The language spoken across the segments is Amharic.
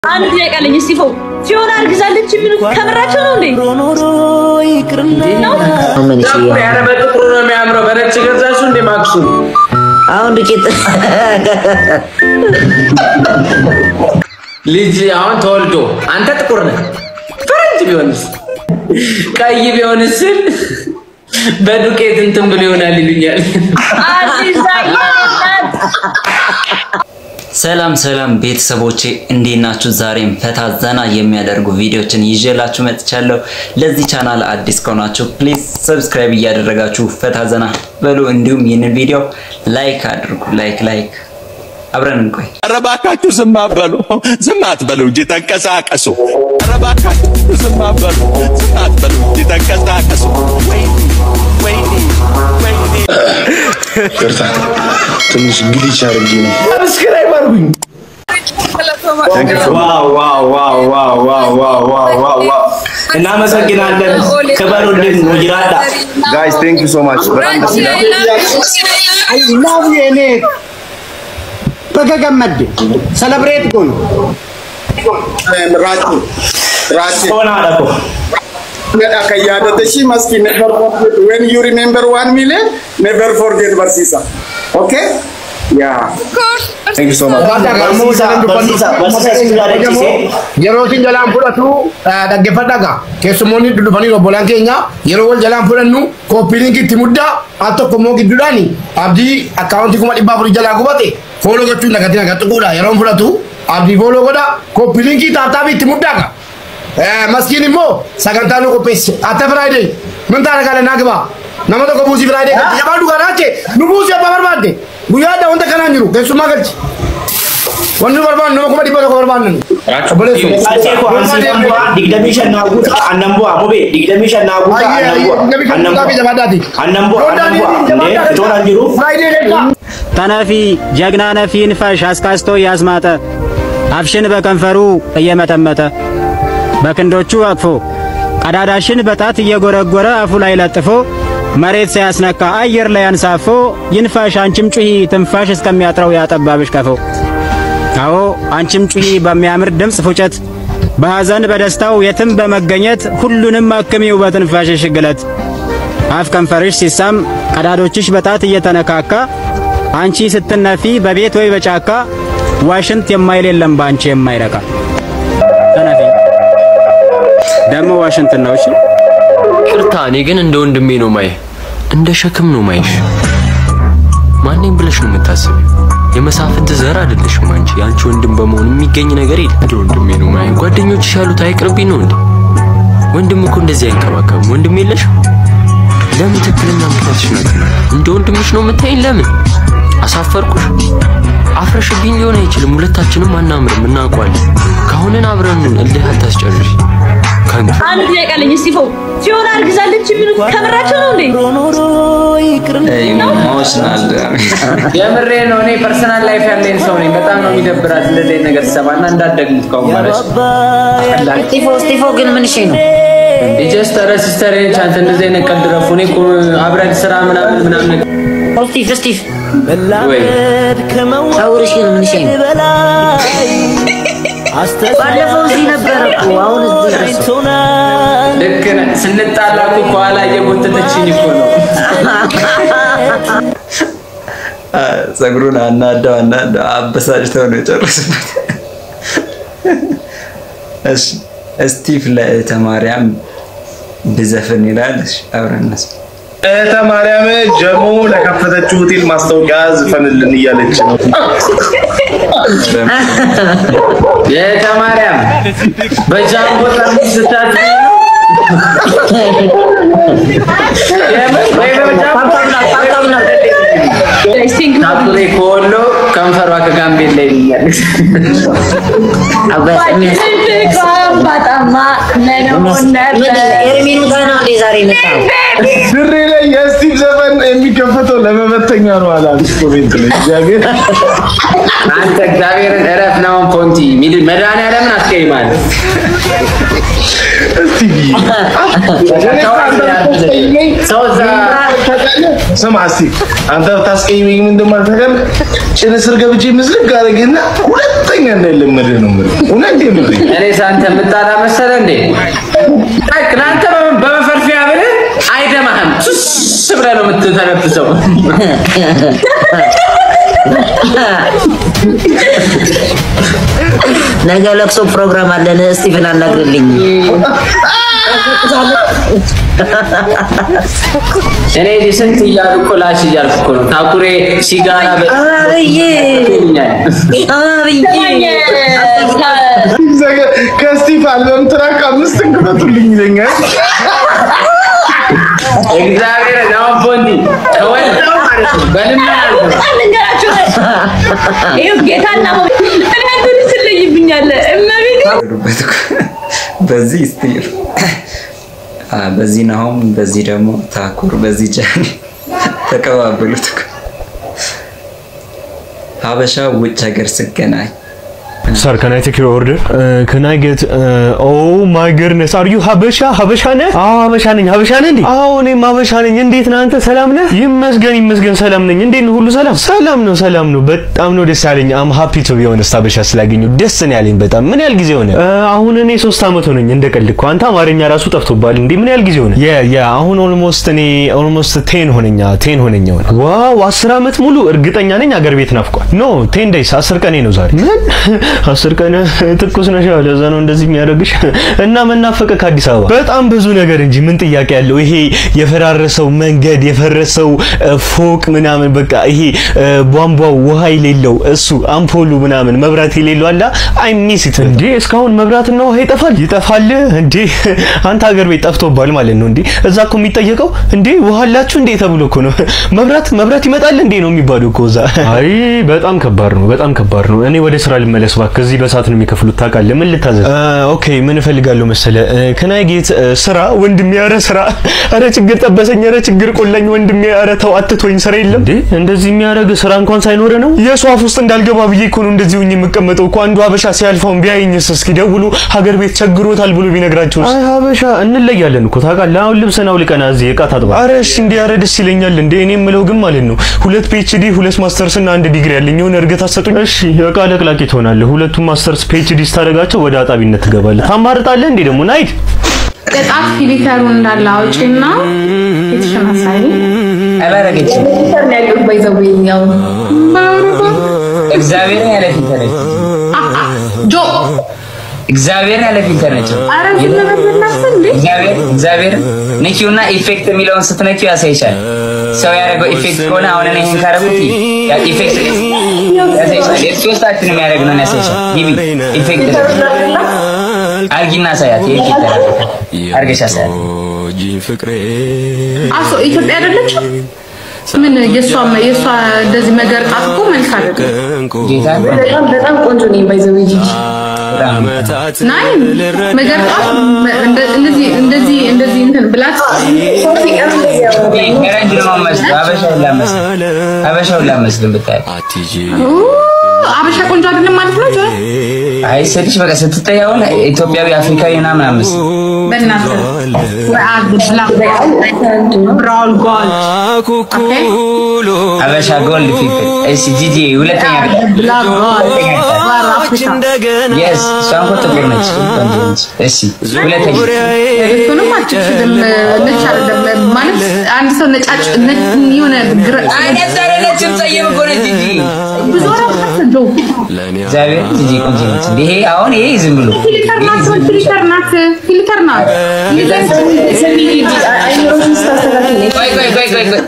አንድ ጥያቄ አለኝ። እስጢፎ ፊዮና አርግዛለች የሚሉ ከምራቸው ነው እንዴ? ነው ኧረ በጥቁሩ ነው የሚያምረው። በነጭ ገዛሽው እንደ ማክሱ አሁን ዱቄት ልጅ አሁን ተወልዶ አንተ ጥቁር ነህ። ፈረንጅ ቢሆንስ ቀይ ቢሆንስ በዱቄት እንትን ብሎ ይሆናል ይሉኛል። አዲስ ዛያት ሰላም ሰላም ቤተሰቦቼ እንዴት ናችሁ? ዛሬም ፈታ ዘና የሚያደርጉ ቪዲዮችን ይዤላችሁ መጥቻለሁ። ለዚህ ቻናል አዲስ ከሆናችሁ ፕሊዝ ሰብስክራይብ እያደረጋችሁ ፈታ ዘና በሉ። እንዲሁም ይህንን ቪዲዮ ላይክ አድርጉ። ላይክ ላይክ አብረን እንቆይ። ኧረ እባካችሁ ዝም አትበሉ፣ ዝም አትበሉ እንጂ ተንቀሳቀሱ። ኧረ እባካችሁ ዝም አትበሉ፣ ዝም አትበሉ እንጂ ተንቀሳቀሱ። ወይኔ ወይኔ ወይኔ ይቅርታ ትንሽ ግሊች አድርጌ ነው። ሰብስክራይብ አድርጉኝ። እናመሰግናለን። ክበሩልን። ወጅራዳ ጋይስ ቴንክ ዩ ሶ ማች በጣም ደስ ይላል። ላቭ የኔ በገገመድ ሰለብሬት ጎን Rachi. Rachi. ሆና አለኮ Akka yaadate shi maski never forget. When you remember one million, never forget Barsisa. Okay? Yeah. ቴንክ ዩ ሶ ማች በርሲሳ በርሲሳ በርሲሳ ስቱዳደችሴ yeroo isin jalaan fudhatu dhaggeeffadhaga keessumoonni dhufanii obbolaan keenya yeroo wal jalaan fudhannu kooppiiliinki itti muddaa al tokko immoo gidduudhaani abdii akkaawuntii kuma dhibbaa afurii jalaa gubate fooloo gochuun nagatiin aga xuquudha yeroon fudhatu abdii fooloo godha kooppiiliinkii taataabii itti muddaaga maskiin immoo sagantaa nu qopheesse atta firaayidee min taana gaala naa gibaa nama tokko buusii firaayidee galchi jabaa dhugaa raache nu buusii abbaa barbaadde guyyaa adda wanta kanaan jiru keessummaa galchi wanni nu barbaannu nama kuma dhibba tokko barbaannan obboleessu ቃልሴ ኮ አንሲፈንቧ ዲግደሚ ሸናጉታ አነንቧ ሙቤ ዲግደሚ ሸናጉታ አነንቧ አነንቧ አነንቧ አነንቧ እንዴ ፍቶን አንጅሩ ተነፊ ጀግና ነፊን ፈሽ አስካስቶ እያስማጠ አፍሽን በከንፈሩ እየመጠመጠ በክንዶቹ አቅፎ ቀዳዳሽን በጣት እየጎረጎረ አፉ ላይ ለጥፎ መሬት ሳያስነካ አየር ላይ አንሳፎ ይንፋሽ አንቺም ጩሂ ትንፋሽ እስከሚያጥረው ያጠባብሽ ቀፎ አዎ አንቺም ጩሂ በሚያምር ድምፅ ፉጨት በሐዘን በደስታው የትም በመገኘት ሁሉንም አክሚው በትንፋሽሽ ግለት አፍ ከንፈርሽ ሲሳም ቀዳዶችሽ በጣት እየተነካካ አንቺ ስትነፊ በቤት ወይ በጫካ ዋሽንት የማይል የለም በአንቺ የማይረካ ተነፊ ደግሞ ዋሽንት ነው እሺ ቅርታ፣ እኔ ግን እንደ ወንድሜ ነው ማየ፣ እንደ ሸክም ነው ማይሽ። ማንኝ ብለሽ ነው የምታስቢው? የመሳፍንት ዘር አይደለሽም አንቺ። የአንቺ ወንድም በመሆን የሚገኝ ነገር የለም። እንደ ወንድሜ ነው ማየ። ጓደኞችሽ ያሉት አይቅርብኝ ነው እንዴ? ወንድም እኮ እንደዚህ አይንከባከብም። ወንድም የለሽም? ለምን ትክክለኛ ምክንያትሽ ናት? እንደ ወንድምሽ ነው የምታይኝ? ለምን አሳፈርኩሽ? አፍረሽብኝ ሊሆን አይችልም። ሁለታችንም አናምርም፣ እናውቀዋለን። ካሁንን አብረን እልህ አታስጨርሽ ከንቱ አንድ ጥያቄ አለኝ። እስጢፎ ፊዮና አርግዛለች የሚሉ ከምራቸው ነው እንዴ? ኢሞሽናል የምሬ ነው። እኔ ፐርሰናል ላይፍ ያለኝ ሰው ነኝ። በጣም ነው የሚደብራት እንደዚህ አይነት ነገር ትሰማና እንዳትደግሙት ካሁን ማለት ስጢፎ ስጢፎ ግን ምን እሺ ነው ጀስት ኧረ ሲስተር ነች አንተ እንደዚህ አይነት ቀልድ ረፉ። እኔ እኮ አብረን ስራ ምናምን ምናምን ነገር ስጢፍ ስጢፍ ወይ ጸጉርሽ ግን ምን እሺ ነው ባለፈው እዚህ ነበረ እኮ አሁን እዚህ ደረሰ ልክ ነህ። ስንጣላ እኮ ከኋላ እየጎተተችኝ እኮ ነው። ጸጉሩን አናዳው አናዳው አበሳጭተው ነው የጨረሱበት። እሺ እስቲፍ ለእህተ ማርያም ብዘፍን ይላል። እሺ አብረን እንስማ። እህተ ማርያም ጀሞ ለከፈተችው ሆቴል ማስታወቂያ ዝፈንልን እያለች ነው። የእህተ ማርያም በጃምቦ ጠርሙስ ስታት ታቱሬ ከወሎ ከንፈሯ ከጋምቤላ ይለኛል። ባጣማ ነነው ነበር ኤርሚኑ ጋር ነው እንዴ ዛሬ የመጣው ድሬ ላይ የስቲቭ ዘፈን የሚከፈተው ለመበተኛ ነው አላል ኮሜንት ላይ እግዚአብሔር አንተ እግዚአብሔርን እረፍ ነው ፖንቲ ሚድ መድኃኒዓለምን አስቀይማል። ሰው እዛ ስማ እስቲ አንተ ብታስቀይመኝ ምን እንደማልተቀል ጭን ስር ገብቼ ምስልክ አደረግና ሁለተኛ እንዳይለመድህ ነው የምልህ። እውነቴን ነው የምልህ። እኔ ሳንተ የምጣላ መሰለ እንዴ? እናንተ በመፈርፊያ ብልህ አይደማህም። ሱስ ብለህ ነው የምትተነፍሰው። ነገ ለቅሶ ፕሮግራም አለን። ስቲቭን አናግርልኝ። እኔ እዚህ ስንት እያሉ እኮ ላሽ እያልኩ እኮ ነው። ታኩሬ ሲጋራ አብዬ ከስቲቭ አልበም ትራክ አምስት እንክፈቱልኝ ይለኛል። እግዚአብሔር ነው ቦንዲ ተወልደው ማለት ነው በልመና ልንገራችሁ ይኸው ጌታና እናንተን ትለይብኛለህ እመቤቴ ሄዱበት እኮ። በዚህ ስቲል በዚህ ናሆም፣ በዚህ ደግሞ ታኩር፣ በዚህ ጃኒ ተቀባበሉት እኮ። ሀበሻ ውጭ ሀገር ስገናኝ Sir, can I take your order? Uh, can I get uh, oh my goodness, are you ሀበሻ ሀበሻ ነህ? አዎ ሀበሻ ነኝ። ሀበሻ ነህ እንዴ? አዎ እኔም ሀበሻ ነኝ። እንዴት ነህ አንተ? ሰላም ነህ? ይመስገን ይመስገን ሰላም ነኝ። እንዴት ነው? ሁሉ ሰላም? ሰላም ነው ሰላም ነው። በጣም ነው ደስ ያለኝ። አም ሃፒ ቱ ቢ ሆነስት ሀበሻ ስላገኘሁ ደስ ነው ያለኝ በጣም። ምን ያህል ጊዜ ሆነ? Uh, አሁን እኔ ሶስት አመት ሆነኝ። እንደ ቀልድ እኮ አንተ አማርኛ ራሱ ጠፍቶብሃል እንዴ? ምን ያህል ጊዜ ሆነ? ያ ያ አሁን ኦልሞስት እኔ ኦልሞስት ቴን ሆነኛ ቴን ሆነኛ ሆነ። ዋው አስር አመት ሙሉ እርግጠኛ ነኝ አገር ቤት ናፍቋል። ኖ ቴን ዴይስ አስር ቀኔ ነው ዛሬ። ምን አስር ቀን ትኩስ ነሽ፣ አዎ፣ ለዛ ነው እንደዚህ የሚያደርግሽ። እና መናፈቀ ከአዲስ አበባ በጣም ብዙ ነገር እንጂ ምን ጥያቄ ያለው? ይሄ የፈራረሰው መንገድ፣ የፈረሰው እ፣ ፎቅ ምናምን በቃ ይሄ እ፣ ቧንቧው ውሃ የሌለው እሱ አምፖሉ ምናምን መብራት የሌለው አላ አይ ሚስ ኢት እንዴ! እስካሁን መብራትና ውሃ ይጠፋል ይጠፋል እንዴ! አንተ ሀገር ቤት ጠፍቶባል ማለት ነው እንዴ? እዛ እኮ የሚጠየቀው እንዴ ውሃ አላችሁ እንዴ ተብሎ እኮ ነው። መብራት መብራት ይመጣል እንዴ ነው የሚባለው እኮ እዛ። አይ በጣም ከባድ ነው፣ በጣም ከባድ ነው። እኔ ወደ ስራ ልመለስ እባክህ። እዚህ በሰዓት ነው የሚከፍሉት ታውቃለህ። ምን ልታዘዝ? ኦኬ ምን እፈልጋለሁ መሰለ ከናይ ጌት ስራ ወንድሜ፣ ኧረ ስራ፣ ኧረ ችግር ጠበሰኝ፣ ኧረ ችግር ቆላኝ ወንድሜ፣ ኧረ ተው አትቶኝ፣ ስራ የለም እንዴ? እንደዚህ የሚያደርግ ስራ እንኳን ሳይኖረ ነው የሷ አፍ ውስጥ እንዳልገባ ብዬ እኮ ነው እንደዚህ ሆኜ የምቀመጠው እኮ። አንዱ ሀበሻ ሲያልፈውን ቢያየኝስ እስኪ ደውሉ ሀገር ቤት ቸግሮታል ብሎ ቢነግራቸው። አይ ሀበሻ እንለያለን እኮ ታውቃለህ። አሁን ልብስን አውልቀና እዚህ እቃ ታጥባ። ኧረ እሺ እንዲህ ኧረ ደስ ይለኛል እንዴ። እኔ የምለው ግን ማለት ነው ሁለት ፒኤችዲ ሁለት ማስተርስ እና አንድ ዲግሪ ያለኝ የሆነ እርገት አሰጡኝ። እሺ እቃ ለቅላቂ ትሆናለህ። ሁለቱም ማስተርስ ፒኤችዲ ስታደርጋቸው ወደ አጣቢነት ትገባለህ። ታማርጣለህ እንዴ ደግሞ ናይድ ቅጣት ፊሊተሩን እንዳለ አውጪና ፊትሽን አሳይ። አላረገችም። ፊሊተር ነው ያለው ባይዘው እግዚአብሔርን ያለ ፊልተር ነች። ጆ እግዚአብሔርን ያለ ፊልተር ነች። አረ ዝም በል በእናትህ እንዴ! እግዚአብሔር እግዚአብሔር ነኪውና ኢፌክት የሚለውን ስትነኪው ያሳይሻል። ሰው ያደረገው ኢፌክት ከሆነ አሁን እኔ ይሄን ካረኩት ያ ኢፌክት ያሳይሻል። የሶስታችንም ያደረግነውን ያሳይሻል። ግቢ ኢፌክት አርጊና ሳያት ይሄ ፊልተር አርገሽ አሳያት። አሶ ኢትዮጵያ አይደለችም? ምን የሷ የሷ እንደዚህ መገርጣት እኮ መልክ አይደለም። በጣም በጣም ቆንጆ ነኝ ባይዘው ጂጂ ናይ መገርጣት እንደ- እንደዚህ እንደዚህ እንደዚህ እንትን ብላት ፈረንጅ ነው የማመስለው፣ አበሻ ላመስል አበሻውን ላመስልም ብታይ አበሻ ቆንጆ አይደለም ማለት ነው ጆ አይ ስልሽ በቃ ስትታይ አሁን ኢትዮጵያዊ አፍሪካዊ ምናምን አምስት በእናትህ ወአድ ብላክ ብራውን ጎልድ አበሻ ጎልድ ፊልተር። እሺ ጂጂ ሁለተኛ ብላክ ጎልድ ዋር አፍሪካ የስ እሷን እኮ ጥቁር ነች ቆንጆ ነች። እሺ ሁለተኛ እሱንም አትችልም ነጭ አይደለም ማለት አንድ ሰው ነጫጭ ነጭ የሆነ ግረ አይነት አይደለችም፣ ጸየም እኮ ነች ጂጂ። ብዙ ወራት ጆ እግዚአብሔር ጂጂ ቆንጆ ነች። እንደ ይሄ አሁን ይሄ ዝም ብሎ ፊልተር ናት ፊልተር ናት ፊልተር ናት ቆይ ቆይ ቆይ ቆይ ቆይ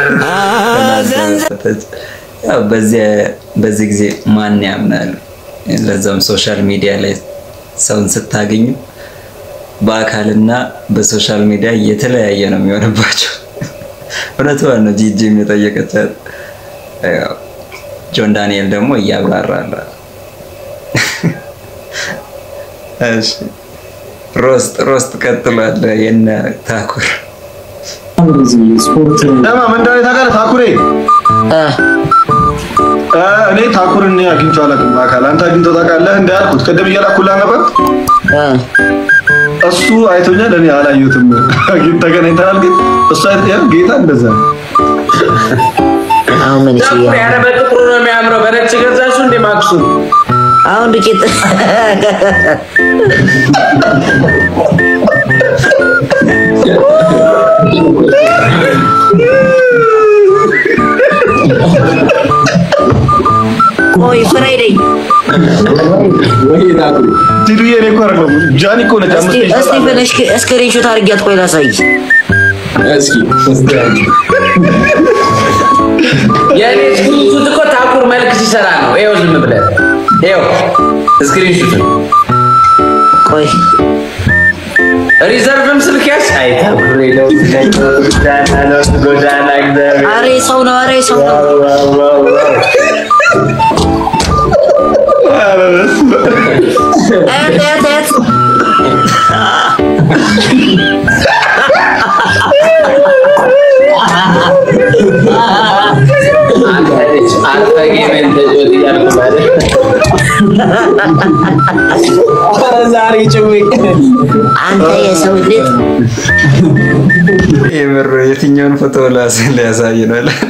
ያው በዚህ በዚህ ጊዜ ማን ያምናል? ለዛም ሶሻል ሚዲያ ላይ ሰውን ስታገኙ በአካልና በሶሻል ሚዲያ የተለያየ ነው የሚሆንባቸው። እውነቷን ነው ጂጂም የጠየቀቻት። ያው ጆን ዳንኤል ደግሞ እያብራራል። እሺ ሮስት ሮስት ቀጥሏል። የነ ታኩር ደማ ምን እንደሆነ ታውቃለህ? ታኩሬ እ እኔ ታኩርን እኔ አግኝቼው አላውቅም በአካል። አንተ አግኝተው ታውቃለህ? እንደ ያልኩት ቅድም እየላኩልህ ነበር። እሱ አይቶኛል፣ እኔ አላየሁትም። ግን ተገናኝተናል። ግን እሱ አይቶኛል። ጌታ እንደዛ ነው። አሁን ምን እሺ ኧረ በጥቁሩ ነው የሚያምረው። በነጭ ገዛችሁ እንደ ማክሱ አሁን ዱቄት ቆይ ፍራይዴ ቲዱዬ እኔ እኮ አይደለሁም ጃኒ እኮ ነች። አምስት እስቲ እስቲ ብለሽ ስክሪንሾት አድርጊያት ቆይ ላሳይ እስኪ የእኔ ስክሪንሹት እኮ ታኩር መልክ ሲሰራ ነው። ይኸው ዝም ብለህ ይኸው ስክሪንሹት ቆይ ሪዘርቭም ስልክ ያዝ። አይ ታኩር ነው ጎዳና ነው ጎዳና እግዚአብሔር አሬ ሰው ነው አሬ ሰው ነው እህት እህት እህት አንተ ልጅ አንተ ጌሜን ተጫወት እያልኩ ማለት ዛሬ ጭውቅ አንተ የሰው ልጅ የምር የትኛውን ፎቶ ላስ ሊያሳይ ነው ይላል።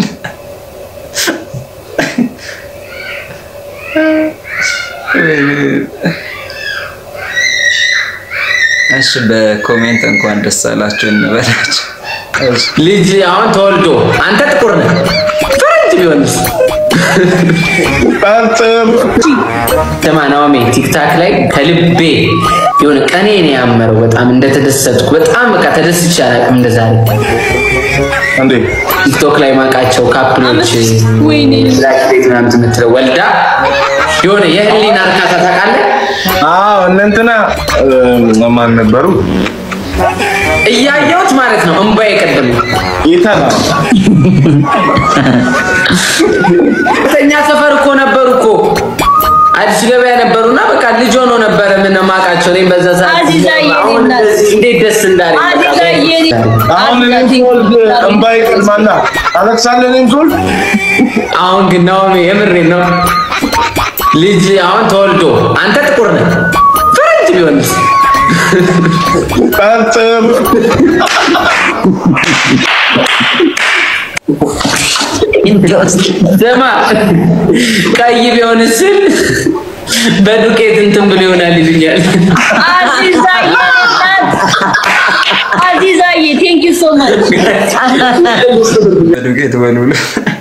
እሺ በኮሜንት እንኳን ደስ አላችሁ እንበላችሁ። ልጅ አሁን ተወልዶ አንተ ጥቁር ነህ ፈረንጅ ቢሆንስ? ስማ ናኦሚ ቲክታክ ላይ ከልቤ የሆነ ቀኔ ነው ያመረው። በጣም እንደተደሰትኩ በጣም በቃ ተደስቼ አላውቅም እንደዛሬ። እንዴ ቲክቶክ ላይ ማውቃቸው ካፕሎች ላይክ ቤት ምናምን የምትለው ወልዳ የሆነ የህሊና እርካታ ታውቃለህ? አዎ እነ እንትና እ፣ ማን ነበሩ? እያየሁት ማለት ነው እምባዬ ቀደም ይተና ተኛ ሰፈር እኮ ነበሩ እኮ አዲስ ገበያ ነበሩና በቃ ልጅ ሆኖ ነበረ ምን ማውቃቸው እኔም በዛ ሰዓት አዚዛዬ አሁን እናት። እንደዚህ እንዴት ደስ እንዳለኝ በቃ አዚዛዬ አሁን እኔም ስወልድ እምባዬ ይቀድማልና አለቅሳለሁ እኔም ስወልድ አሁን ግን ናኦሚ የምሬን ነው ልጅ አሁን ተወልዶ አንተ ጥቁር ነህ ፈረንጅ ቢሆንስ ቀጥም ስማ ቀይ ቢሆንስ ስል በዱቄት እንትን ብሎ ይሆናል ይሉኛል አዚዛዬ እናት አዚዛዬ ቴንክ ዩ ሶ ማች በዱቄት በሉሉ።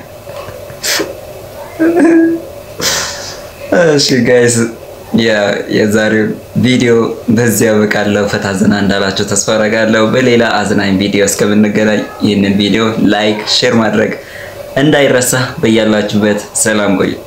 እሺ ጋይስ የዛሬው ቪዲዮ በዚህ ያበቃለሁ። ፈታ ዘና እንዳላችሁ ተስፋ አደርጋለሁ። በሌላ አዝናኝ ቪዲዮ እስከምንገናኝ ይህንን ቪዲዮ ላይክ፣ ሼር ማድረግ እንዳይረሳ። በያላችሁበት ሰላም ቆዩ።